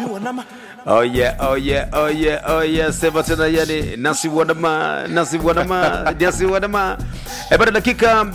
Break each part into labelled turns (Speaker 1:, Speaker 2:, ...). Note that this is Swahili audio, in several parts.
Speaker 1: Oh yeah, oh yeah, oh yeah, oh yeah. Sema tena yani nasi wanama, nasi wanama, nasi wanama. E, baada dakika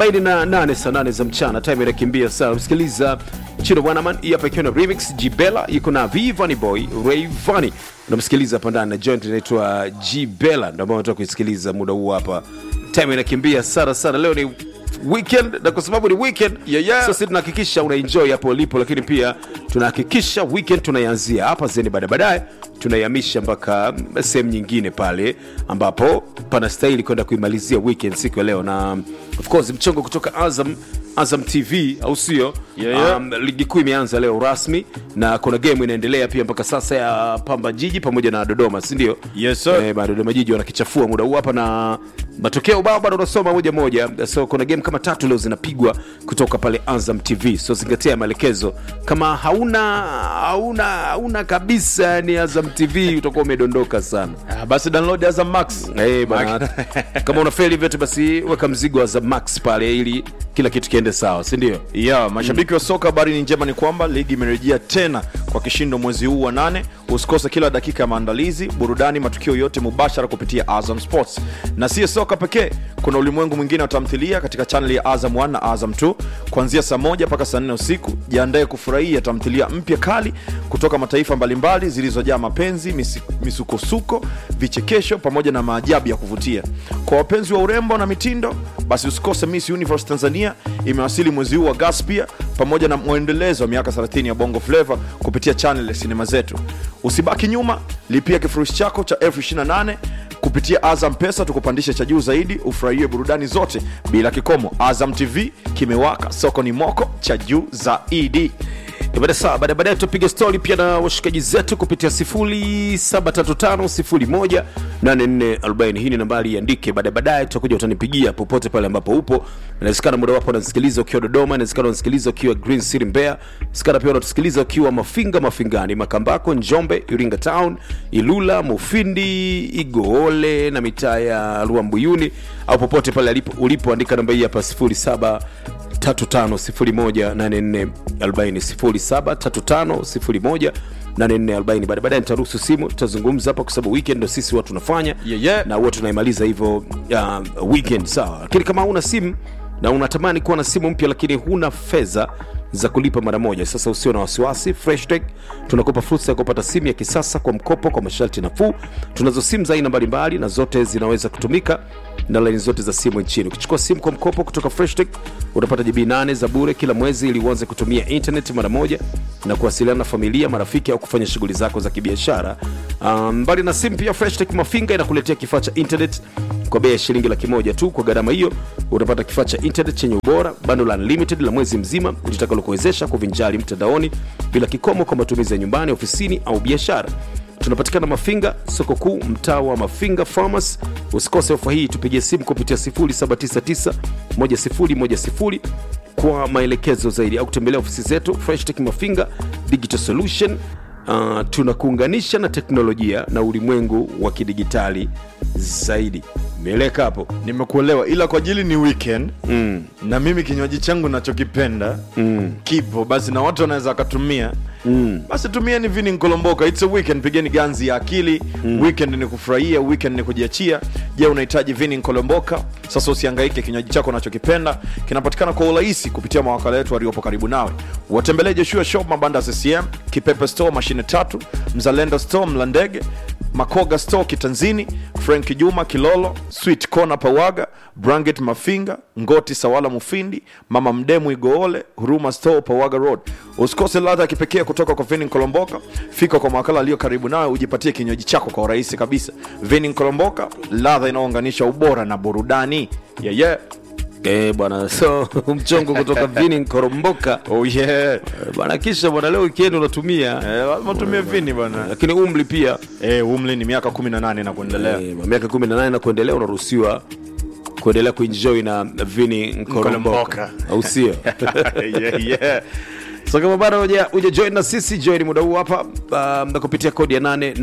Speaker 1: 48 saa 8 za mchana, time inakimbia sana. Msikiliza Chino Wanaman, hii hapa ikiwa na remix Jibella, yuko na Vivani Boy, Rayvanny. Unamsikiliza hapa ndani na joint inaitwa Jibella, ndio ambao unataka kuisikiliza muda huu hapa. Time inakimbia sana sana. Leo ni weekend na kwa sababu ni weekend
Speaker 2: Yeah, yeah.
Speaker 1: sasa tunahakikisha unaenjoy hapo ulipo lakini pia tunahakikisha weekend tunaianzia hapa zeni baada baadaye tunaihamisha mpaka sehemu nyingine pale ambapo panastahili kwenda kuimalizia weekend siku ya leo na of course mchongo kutoka azam azam tv au sio
Speaker 2: Yeah, yeah.
Speaker 1: um, ligi kuu imeanza leo rasmi na kuna game inaendelea pia mpaka sasa ya pamba jiji pamoja na dodoma sindio
Speaker 2: Yes, sir.
Speaker 1: Eh, bado Dodoma Jiji wanakichafua muda huu hapa na matokeo bao bado unasoma moja moja. So kuna game kama tatu leo zinapigwa kutoka pale Azam TV. So zingatia maelekezo. Kama hauna hauna hauna kabisa ni Azam TV utakuwa umedondoka sana.
Speaker 2: Ah, basi download Azam Max.
Speaker 1: Eh, bana. Kama unafeli vyote basi weka mzigo wa Azam Max pale ili kila kitu kiende sawa, si ndio?
Speaker 2: ya mashabiki wa soka habari ni njema ni kwamba ligi imerejea tena kwa kishindo mwezi huu wa nane usikose kila dakika ya maandalizi burudani matukio yote mubashara kupitia azam sports na siyo soka pekee kuna ulimwengu mwingine wa tamthilia katika chaneli ya azam 1 na azam 2 kuanzia saa moja mpaka saa nne usiku jiandae kufurahia tamthilia mpya kali kutoka mataifa mbalimbali zilizojaa mapenzi misi- misukosuko vichekesho pamoja na maajabu ya kuvutia kwa wapenzi wa urembo na mitindo basi usikose miss universe tanzania imewasili mwezi huu wa gaspia pamoja na mwendelezo wa miaka 30 ya bongo flava kupitia chanel ya sinema zetu usibaki nyuma lipia kifurushi chako cha elfu 28 kupitia azam pesa tukupandishe cha juu zaidi ufurahie burudani zote bila kikomo azam tv kimewaka soko ni moko cha juu zaidi
Speaker 1: Eh, Baada saa baada baadaye tutapiga stori pia na washikaji zetu kupitia 0735018440. Hii ni nambari iandike. Baada baadaye tutakuja utanipigia popote pale ambapo upo. Inawezekana muda wapo unasikiliza ukiwa Dodoma, inawezekana unasikiliza ukiwa Green City Mbeya, inawezekana pia unatusikiliza ukiwa Mafinga, Mafingani, Makambako, Njombe, Iringa Town, Ilula, Mufindi, Igoole na mitaa ya Ruambuyuni au popote pale alipo ulipo, andika namba hii hapa 07 35018440 baada baadaye nitaruhusu simu tutazungumza hapa kwa sababu weekend ndo sisi watu tunafanya
Speaker 2: Yeah, yeah.
Speaker 1: na huwa tunaimaliza hivyo uh, weekend sawa lakini kama huna simu na unatamani kuwa na simu mpya lakini huna fedha za kulipa mara moja sasa usio na wasiwasi freshtech tunakupa fursa ya kupata simu ya kisasa kwa mkopo kwa masharti nafuu tunazo simu za aina mbalimbali na zote zinaweza kutumika na laini zote za simu nchini ukichukua simu kwa mkopo kutoka freshtech utapata jibii 8 za bure kila mwezi ili uanze kutumia internet mara moja na kuwasiliana na familia marafiki au kufanya shughuli zako za kibiashara um, mbali na simu pia freshtech mafinga inakuletea kifaa cha internet kwa bei ya shilingi laki moja tu kwa gharama hiyo utapata kifaa cha internet chenye ubora bando la unlimited la mwezi mzima litakalokuwezesha kuvinjari mtandaoni bila kikomo kwa matumizi ya nyumbani ofisini au biashara tunapatikana mafinga soko kuu mtaa wa mafinga farmers usikose ofa hii tupigie simu kupitia 799 1010 kwa maelekezo zaidi au kutembelea ofisi zetu freshtech mafinga digital solution uh, tunakuunganisha na teknolojia na ulimwengu wa kidigitali zaidi mieleka hapo
Speaker 2: nimekuelewa ila kwa ajili ni weekend mm. na mimi kinywaji changu nachokipenda mm. kipo basi na watu wanaweza wakatumia mm. basi tumieni vini nkolomboka its a weekend pigeni ganzi ya akili mm. weekend ni kufurahia weekend ni kujiachia je unahitaji vini nkolomboka sasa usiangaike kinywaji chako unachokipenda kinapatikana kwa urahisi kupitia mawakala yetu waliopo karibu nawe watembelee joshua shop mabanda ccm kipepe store mashine tatu mzalendo store mlandege makoga store kitanzini frank juma kilolo sweet kona pawaga branget mafinga ngoti sawala mufindi mama mdemu igoole huruma store pawaga road usikose ladha ya kipekee kutoka kwa vinin kolomboka fika kwa mawakala aliyo karibu nawe ujipatie kinywaji chako kwa urahisi kabisa vinin kolomboka ladha inayounganisha ubora na burudani yeah, yeah.
Speaker 1: Eh, bwana so mchongo kutoka vini nkoromboka
Speaker 2: Oh, yeah.
Speaker 1: Eh, bwana kisha bwana leo weekend unatumia
Speaker 2: Eh, lazima tumie vini bwana
Speaker 1: lakini umri pia
Speaker 2: eh, umli ni miaka 18 na kuendelea
Speaker 1: eh, miaka 18 na kuendelea unaruhusiwa kuendelea kuenjoy na vini nkoromboka
Speaker 2: Nkoromboka.
Speaker 1: au sio
Speaker 2: yeah, yeah.
Speaker 1: so kama bado huja huja join na sisi join muda huu hapa um, na kupitia kodi ya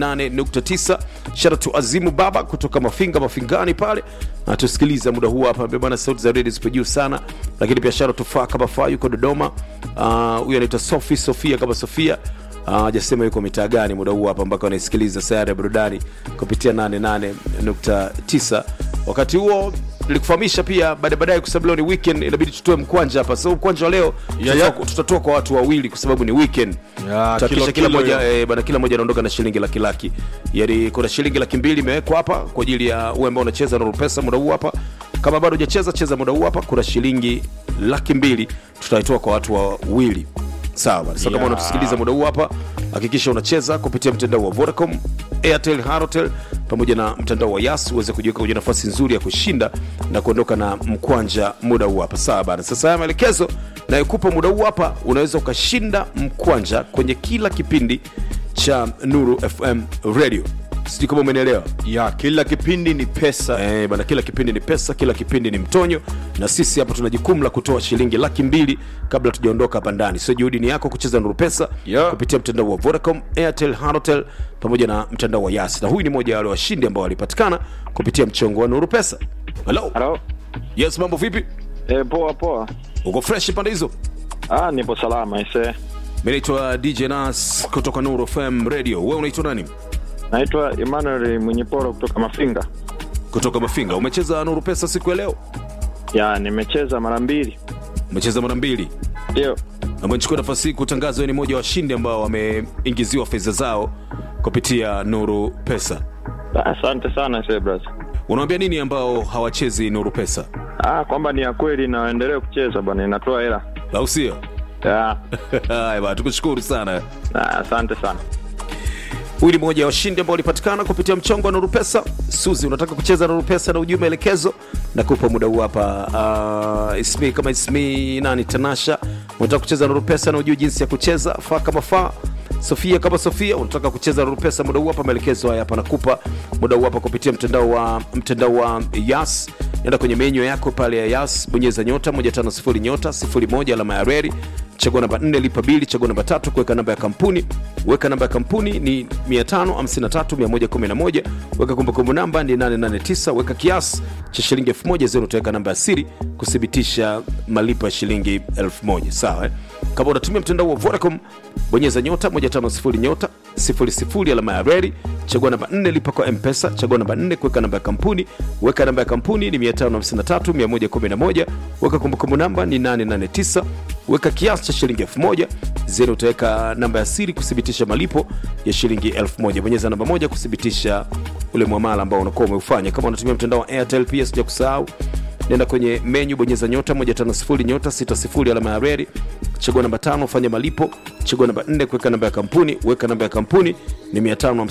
Speaker 1: 88.9 shara tu azimu baba kutoka mafinga mafingani pale natusikiliza muda huu hapa bana sauti za redio zipo juu sana lakini pia shara tufaa kama faa yuko dodoma Ah, huyu uh, anaitwa sofi sofia kama sofia hajasema yuko mitaa gani muda huu hapa mpaka anaisikiliza sayari ya burudani kupitia 88.9 wakati huo nilikufahamisha pia baada baadaye kwa sababu leo ni weekend inabidi tutoe mkwanja hapa so mkwanja wa leo
Speaker 2: Yeah,
Speaker 1: tutatoa-
Speaker 2: yeah.
Speaker 1: tutatoa kwa watu wawili kwa sababu ni weekend
Speaker 2: Yeah,
Speaker 1: Tutahakikisha
Speaker 2: kilo-
Speaker 1: kila
Speaker 2: kilo
Speaker 1: moja
Speaker 2: hiyo.
Speaker 1: eh, bana kila moja anaondoka na shilingi laki laki yani kuna shilingi laki mbili imewekwa hapa kwa ajili ya uwe ambao unacheza na pesa muda huu hapa kama bado hujacheza cheza muda huu hapa kuna shilingi laki mbili tutaitoa kwa watu wawili sawa bana. so kama
Speaker 2: Yeah.
Speaker 1: unatusikiliza muda huu hapa hakikisha unacheza kupitia mtandao wa vodacom airtel harotel pamoja na mtandao wa yas uweze kujiweka kwenye nafasi nzuri ya kushinda na kuondoka na mkwanja muda huu hapa sawa bana sasa haya maelekezo nayokupa muda huu hapa unaweza ukashinda mkwanja kwenye kila kipindi cha nuru fm radio sijui kama umenielewa
Speaker 2: ya kila kipindi ni pesa
Speaker 1: Eh, bana kila kipindi ni pesa kila kipindi ni mtonyo na sisi hapa tuna jukumu la kutoa shilingi laki mbili kabla tujaondoka hapa ndani so juhudi ni yako kucheza nuru pesa
Speaker 2: Yeah.
Speaker 1: kupitia mtandao wa vodacom airtel hanotel pamoja na mtandao wa yas na huyu ni mmoja wa wale washindi ambao walipatikana kupitia mchongo wa nuru pesa halo
Speaker 3: Halo.
Speaker 1: yes mambo vipi
Speaker 3: E, poa poa.
Speaker 1: uko fresh pande hizo
Speaker 3: Ah, nipo salama ise.
Speaker 1: mi naitwa dj nas kutoka nuru fm radio we unaitwa nani
Speaker 3: Naitwa Emmanuel Mwenyeporo kutoka Mafinga.
Speaker 1: kutoka mafinga umecheza nuru pesa siku ya leo
Speaker 3: Ya, nimecheza mara mbili.
Speaker 1: umecheza mara mbili
Speaker 3: Ndio.
Speaker 1: ambayo nichukua nafasi hii kutangaza wewe ni mmoja wa washindi ambao wameingiziwa fedha zao kupitia nuru pesa
Speaker 3: Ah, Asante sana ise bras.
Speaker 1: unawambia nini ambao hawachezi nuru pesa
Speaker 3: Ah, kwamba ni ya kweli na waendelee kucheza bwana, inatoa hela.
Speaker 1: au sio
Speaker 3: Ya.
Speaker 1: haya bana tukushukuru sana
Speaker 3: Ah, asante sana.
Speaker 1: huyu ni mmoja wa washindi ambao walipatikana kupitia mchongo wa nuru pesa suzi unataka kucheza nuru pesa na ujue maelekezo na kupa muda huu hapa uh, ismi kama ismi nani tanasha unataka kucheza nuru pesa na ujue jinsi ya kucheza faa kama faa sofia kama sofia unataka kucheza nuru pesa muda huu hapa maelekezo haya hapa nakupa muda huu hapa kupitia mtandao wa mtandao wa yas nenda kwenye menyo yako pale ya yas bonyeza nyota 150 nyota 01 alama ya reri chagua namba 4 lipa bili chagua namba tatu kuweka namba ya kampuni weka namba ya kampuni ni 553111 weka kumbukumbu namba ni 889 weka kiasi cha shilingi 1000 zenu utaweka namba ya siri kuthibitisha malipo ya shilingi 1000 sawa eh? kama unatumia mtandao wa vodacom bonyeza nyota 150 nyota 00 alama ya reri chagua namba 4 lipa kwa mpesa chagua namba 4 kuweka namba ya kampuni weka namba ya kampuni ni 553111 weka kumbukumbu namba ni 889 weka kiasi cha shilingi 1000 zenu utaweka namba ya siri kuthibitisha malipo ya shilingi 1000 bonyeza namba moja kuthibitisha ule mwamala ambao unakuwa umeufanya kama unatumia mtandao wa airtel pia sija kusahau nenda kwenye menyu bonyeza nyota 150 nyota 60 alama ya reri chagua namba tano fanya malipo chagua namba 4 kuweka namba ya kampuni weka namba ya kampuni ni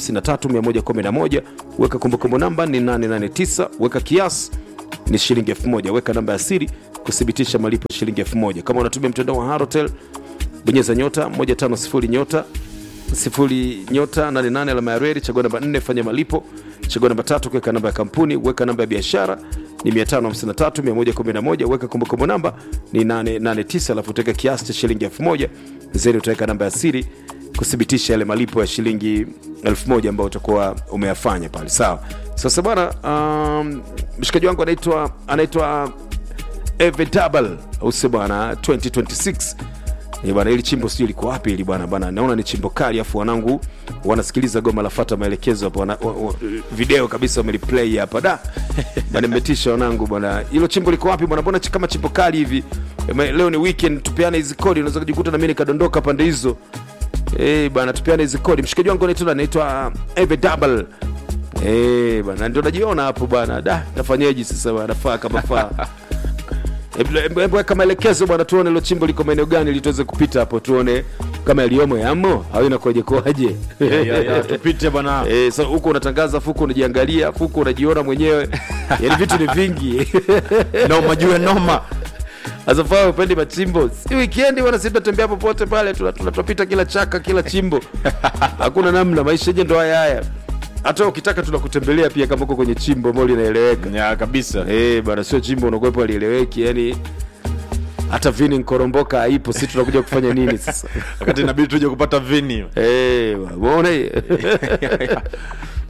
Speaker 1: 553111 weka kumbukumbu namba ni 889 weka kiasi ni shilingi 1000 weka namba ya siri kuthibitisha malipo ya shilingi 1000 kama unatumia mtandao wa harotel bonyeza nyota 150 nyota sifuri nyota 88 alama ya reli chagua namba 4 fanya malipo chagua namba tatu kuweka namba ya kampuni weka namba ya biashara ni 553111 weka kumbukumbu namba ni 889 alafu utaweka kiasi cha shilingi 1000 zeni utaweka namba ya siri kuthibitisha yale malipo ya shilingi 1000 ambayo utakuwa umeyafanya pale sawa sasa bwana um, mshikaji wangu anaitwa anaitwa evedabal au sio bwana 2026 Eh, bwana ili chimbo sijui liko wapi ili bwana bwana naona ni chimbo kali afu wanangu wanasikiliza goma lafata maelekezo hapo wana, wa, wa, video kabisa wameliplay hapa da bwana nimetisha wanangu bwana hilo chimbo liko wapi bwana mbona chi- kama chimbo kali hivi Ema, leo ni weekend tupeane hizi kodi unaweza kujikuta na mimi nikadondoka pande hizo eh bwana tupeane hizi kodi mshikaji wangu anaitwa anaitwa Eve Double eh bwana ndio najiona hapo bwana da nafanyaje sasa bwana faa kama faa Hebu- hebu hebu weka maelekezo bwana tuone ilo chimbo liko maeneo gani ili tuweze kupita hapo tuone kama yaliyomo yamo au inakuwaje kwaje
Speaker 2: Ya, ya, ya, tupite bwana
Speaker 1: Eh, so huko unatangaza fuku unajiangalia fuku unajiona mwenyewe yani vitu ni vingi
Speaker 2: noma juu ya noma
Speaker 1: asafaa upendi machimbo si wikendi bwana si tunatembea popote pale tuna- tuna- tunapita kila chaka kila chimbo hakuna namna maisha yenye ndo haya haya hata ukitaka tunakutembelea pia kama uko kwenye chimbo ambao linaeleweka
Speaker 2: ya kabisa
Speaker 1: Eh, bana sio chimbo unakuwepo alieleweki yani hata vini nkoromboka haipo si tunakuja kufanya nini sasa
Speaker 2: wakati inabidi tuje kupata vini
Speaker 1: Eh, bwana, umeona hii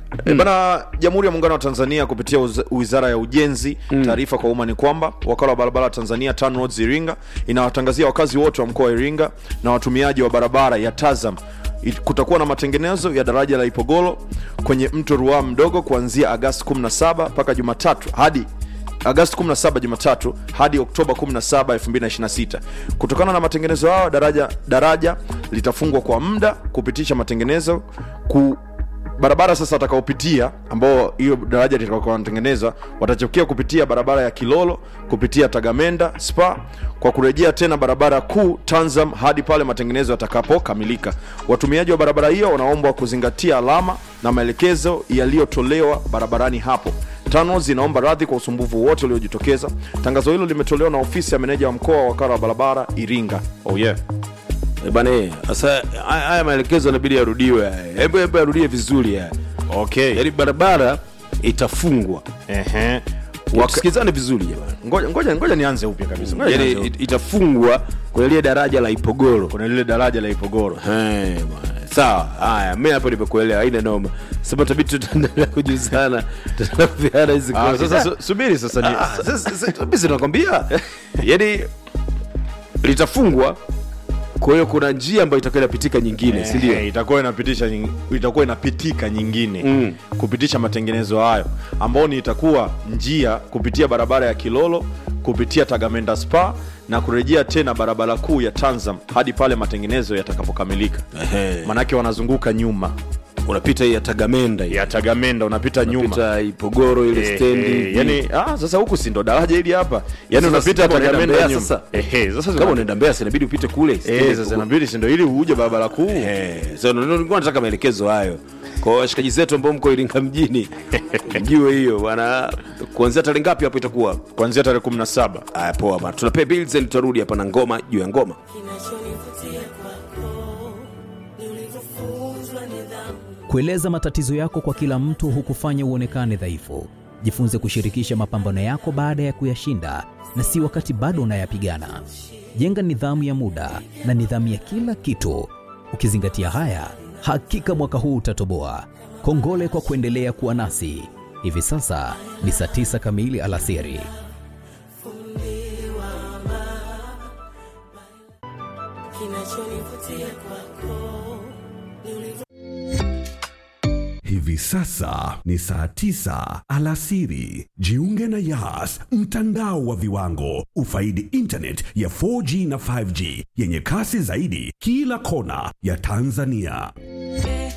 Speaker 2: E bana, Jamhuri ya Muungano wa Tanzania kupitia uz- Wizara ya Ujenzi, taarifa kwa umma ni kwamba wakala wa barabara Tanzania TANROADS Iringa inawatangazia wakazi wote wa mkoa wa Iringa na watumiaji wa barabara ya Tazam it- kutakuwa na matengenezo ya daraja la Ipogolo kwenye mto Ruaha mdogo kuanzia Agasti 17 mpaka Jumatatu hadi Agasti 17 Jumatatu hadi Oktoba 17, 2026. Kutokana na matengenezo hayo, daraja daraja litafungwa kwa muda kupitisha matengenezo ku barabara sasa watakaopitia ambao hiyo daraja litakakuwa wanatengenezwa watachokia kupitia barabara ya Kilolo kupitia Tagamenda Spa kwa kurejea tena barabara kuu Tanzam hadi pale matengenezo yatakapokamilika. Watumiaji wa barabara hiyo wanaombwa kuzingatia alama na maelekezo yaliyotolewa barabarani hapo. TANROADS inaomba radhi kwa usumbufu wote uliojitokeza. Tangazo hilo limetolewa na ofisi ya meneja wa mkoa wa wakala wa barabara Iringa. Oh yeah.
Speaker 1: Eh, bana eh, sasa haya haya maelekezo yanabidi yarudiwe haya. hebu hebu yarudie vizuri haya.
Speaker 2: Okay.
Speaker 1: yaani barabara itafungwa
Speaker 2: Ehe. Waka...
Speaker 1: tusikizane vizuri jamani
Speaker 2: Ngoja, ngoja, ngoja nianze upya kabisa. Ngoja
Speaker 1: yaani
Speaker 2: nianze upya.
Speaker 1: it- itafungwa kwenye lile daraja la ipogoro
Speaker 2: kuna lile daraja la Ipogoro.
Speaker 1: Eh, bwana. sawa haya mi hapo nimekuelewa haina noma sema tabidi tutaendelea kujuzana tutaendelea kupeana hizi
Speaker 2: Ah,
Speaker 1: kodi.
Speaker 2: sasa su- subiri sasa ni
Speaker 1: Ah, sasa- sasa- mimi si nakwambia yaani litafungwa kwa hiyo kuna njia ambayo itakuwa inapitika nyingine si ndio
Speaker 2: Eh, itakuwa inapitisha nying- itakuwa inapitika nyingine
Speaker 1: Mm.
Speaker 2: kupitisha matengenezo hayo ambao ni itakuwa njia kupitia barabara ya Kilolo kupitia Tagamenda Spa na kurejea tena barabara kuu ya Tanzam hadi pale matengenezo yatakapokamilika.
Speaker 1: Ehe.
Speaker 2: Manake wanazunguka nyuma
Speaker 1: unapita hii ya tagamenda hii.
Speaker 2: ya Tagamenda, unapita nyuma
Speaker 1: unapita ipogoro ile
Speaker 2: Eh,
Speaker 1: stendi
Speaker 2: eh, yani ah, sasa huku si ndo daraja hili hapa yani
Speaker 1: Sasa
Speaker 2: unapita
Speaker 1: kama unaenda
Speaker 2: Tagamenda
Speaker 1: Mbeya
Speaker 2: nyuma
Speaker 1: sasa.
Speaker 2: Ehe, sasa
Speaker 1: kama unaenda mbea sinabidi upite kule
Speaker 2: eh,
Speaker 1: stendi
Speaker 2: sasa
Speaker 1: kubwa.
Speaker 2: inabidi si ndo ili uje barabara kuu
Speaker 1: Eh, so ndo- ndo nilikuwa nataka maelekezo hayo kwa washikaji zetu ambao mko iringa mjini mjue hiyo bwana kuanzia tarehe ngapi hapo itakuwa
Speaker 2: kuanzia tarehe 17
Speaker 1: aya poa bana tunapea bills and tutarudi hapa na ngoma juu ya ngoma
Speaker 4: Kinachonivutia kwako ni ulivyofunzwa nidhamu.
Speaker 5: Kueleza matatizo yako kwa kila mtu hukufanya uonekane dhaifu. Jifunze kushirikisha mapambano yako baada ya kuyashinda na si wakati bado unayapigana. Jenga nidhamu ya muda na nidhamu ya kila kitu. Ukizingatia haya, hakika mwaka huu utatoboa. Kongole kwa kuendelea kuwa nasi. Hivi sasa ni saa tisa kamili alasiri.
Speaker 4: Kinachonivutia kwako ni ulivyo
Speaker 6: Hivi sasa ni saa tisa alasiri. Jiunge na Yas, mtandao wa viwango. Ufaidi internet ya 4G na 5G yenye kasi zaidi kila kona ya Tanzania.